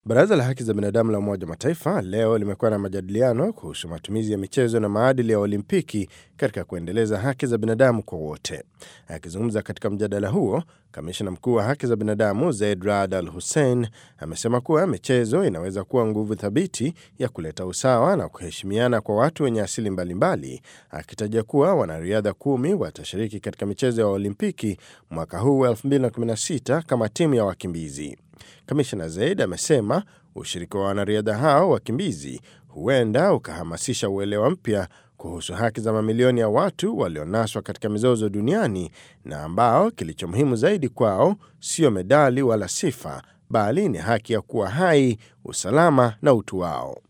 Baraza la Haki za Binadamu la Umoja wa Mataifa leo limekuwa na majadiliano kuhusu matumizi ya michezo na maadili ya Olimpiki katika kuendeleza haki za binadamu kwa wote. Akizungumza katika mjadala huo, kamishna mkuu wa haki za binadamu Zeid Rad Al Hussein amesema kuwa michezo inaweza kuwa nguvu thabiti ya kuleta usawa na kuheshimiana kwa watu wenye asili mbalimbali, akitaja kuwa wanariadha kumi watashiriki katika michezo ya Olimpiki mwaka huu 2016 kama timu ya wakimbizi. Kamishna Zaid amesema ushiriki wa wanariadha hao wakimbizi huenda ukahamasisha uelewa mpya kuhusu haki za mamilioni ya watu walionaswa katika mizozo duniani na ambao kilicho muhimu zaidi kwao sio medali wala sifa, bali ni haki ya kuwa hai, usalama na utu wao.